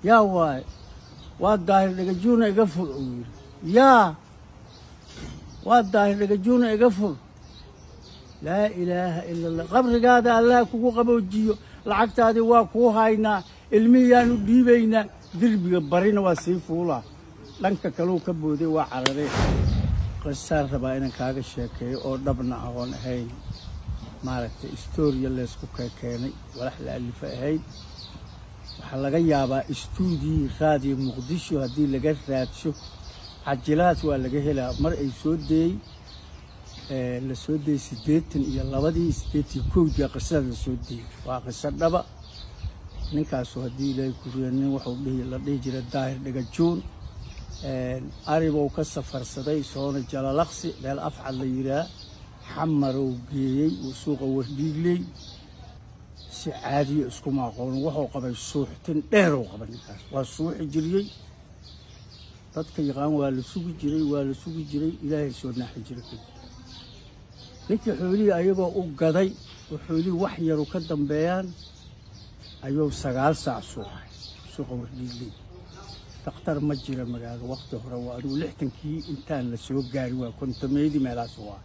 yaa waaye waa daahir dhagajuuna iga fur uu yidhi yaa waa daahir dhagajuuna iga fur laa ilaaha ila allah qabrigaada allah kugu qaboojiyo lacagtaadii waa kuu haynaa ilmihiyaanu dhiibaynaa derbiga barina waa sii fuulaa dhanka kaleu ka booday waa cararee qisaan rabaa inaan kaaga sheekeeyo oo dhabna ahoon ahayn maaragtay istooriya leysku kekeenay walax la alifa ahayn waxaa laga yaabaa istuudii raadiyo muqdisho haddii laga raadsho cajilahaas waa laga helaa mar ay soo deeyey la soo deeyey siddeetan iyo labadii siddeetan iyo kowdii qisada la soo deeyey waa qiso dhaba ninkaasu haddii ilaahay kuriya nin wuxuu dhihi la dhihi jiray daahir dhagajuun aribou ka safarsaday soona jalalaqsi meel afcad la yidhaah xamarow geeyey uu suuqa wardhiigley si caadiya iskuma aqoonin wuxuu qabay suuxtin dheerow qaba ninkaas waa suuxi jiriyey dadka yaqaan waa la sugi jiray waa la sugi jiray ilaahay soo naaxi jiray kadib ninkii xoolihii ayagoo u gaday oo xoolihii wax yaru ka dambeeyaan ayuu sagaal saac suuxay suuqa wardhiigley dakhtar ma jira magaalo wakti hore waa adigu lixtankii intaan la soo gaari waa kontameydii meelaas waa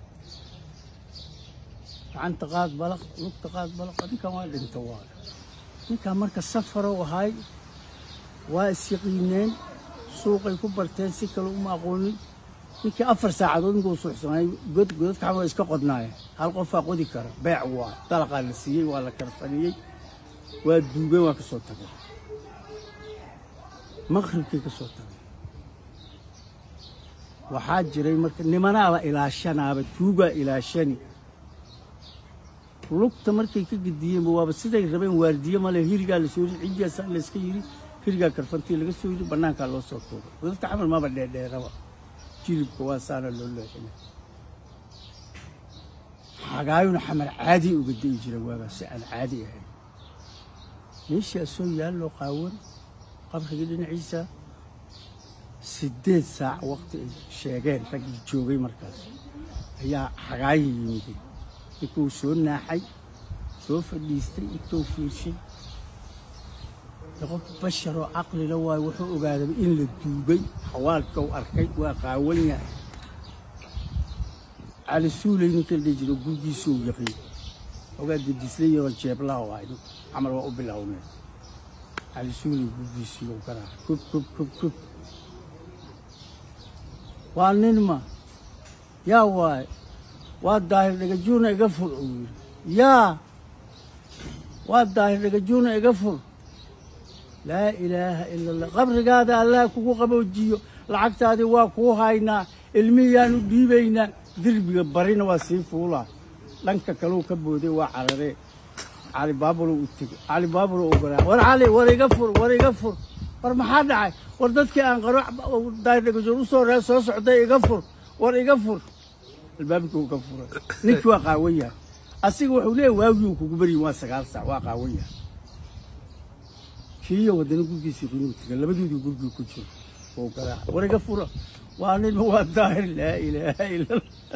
gacanta qaad balaq lugta qaad balaq ninkan waa dhinta waa ninkan marka safarow ahay waa isyaqiineen suuqay ku barteen si kale uma aqoonin ninkii afar saacadood ninkuu suuxsanay god godadka xama iska qodnaayeen hal qofaa qodi kara beec waa dalaqaa la siiyey waa la karfaniyey waa duugeen waa ka soo tageen maqribkii ka soo tagay waxaa jiray marka nimanaaba ilaashanaaba tuugaa ilaashani lugta markay ka gediyeenba waaba siday rabeen waardiye male hirigaa lasoo yiri cijiyaasaa layska yiri hirigaa karfantii laga soo yiri bannaankaa loo soo tuuray godadka xamal maba dheerdheeraba jilibka waa saana loo leexinay xagaayuna xamar caadi uga da'i jira waagaa si aan caadi ahayn meeshii asoo yaalloo qaawan qabrigii dhinaciisa siddeed saac waqti ay sheegeen raggii joogay markaas ayaa xagaayi yimiday ninkuu soo naaxay soo fadhiistay intuu fiirshay qof basharoo caqlila waayo wuxuu ogaadaba in la duugay xawaalkau arkay waa qaawan yahay cali suuley ninka la dhihi jiro gurgiisuu yaqiin ogaa dedislayoo jeeblaha ahay camal waa u bilowneen cali suuley gurgiisiiyo garaa kub kub kub kub waa ninma yaa waaye waa daahir dhagajuuna iga fur uu yidhi yaa waa daahir dhagajuuna iga fur laa ilaaha ila allah qabrigaada allah kugu qaboojiyo lacagtaadii waa kuu haynaa ilmihiyaanu dhiibaynaa derbiga barina waa sii fuulaa dhanka kaleu ka booday waa cararee cali baabulo u tegey cali baabulo u garaa war cali war iga fur war iga fur war maxaa dhacay war dadkii aan qaro daahir dhagajuun u soo ree soo socday iga fur war iga fur albaabkii uu ka furay ninkii waa qaawan yahay asiga wuxuu leeyahy waagii uu kugu baryin waa sagaal saac waa qaawan yahay kiiyo wadana gurgiisii qinuu tegay labadoodii gurgii ku jiro wuu garaaca war iga fura waa ninma waa daahir laa ilaaha ila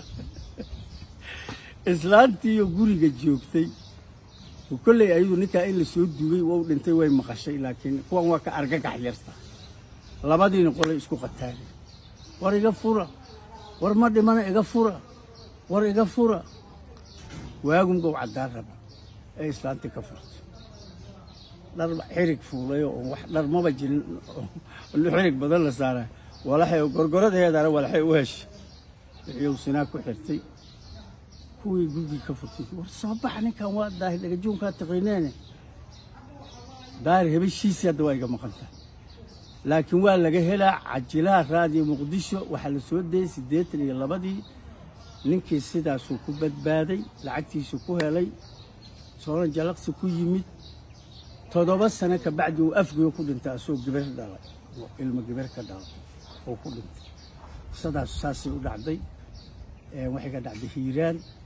islaantiiyo guriga joogtay kolley ayadu ninkaa in la soo duugay waa u dhintay way maqashay laakiin kuwan waa ka argagax yarta labadiina qolay isku qataagay war iga fura war ma dhimana iga fura war iga fura waagumgow caddaan raba ee islaantii ka furtay dhar xirig fuulay oo wax dhar maba jirin xirig badan la saaray walaxay gorgoradeedana walaxay u heshay wixiiu sinaa ku xirtay kuwii gurgii ka furtay war soo baxa ninkan waa daahir dhagajuunkaa taqiineene daahir hebeshiisii hadda waa iga maqanta laakiin waa laga helaa cajilaha raadiyo muqdisho waxaa la soo dayey siddeetan iyo labadii ninkii sidaasuu ku badbaaday lacagtiisu ku helay sooran jalaqsi ku yimid toddoba sano ka bacdi uu afgoyo ku dhintay asoo gabar dhalay ilmo gabar ka dhalay oo ku dhintay qisadaasu saasay u dhacday waxay ka dhacday hiiraan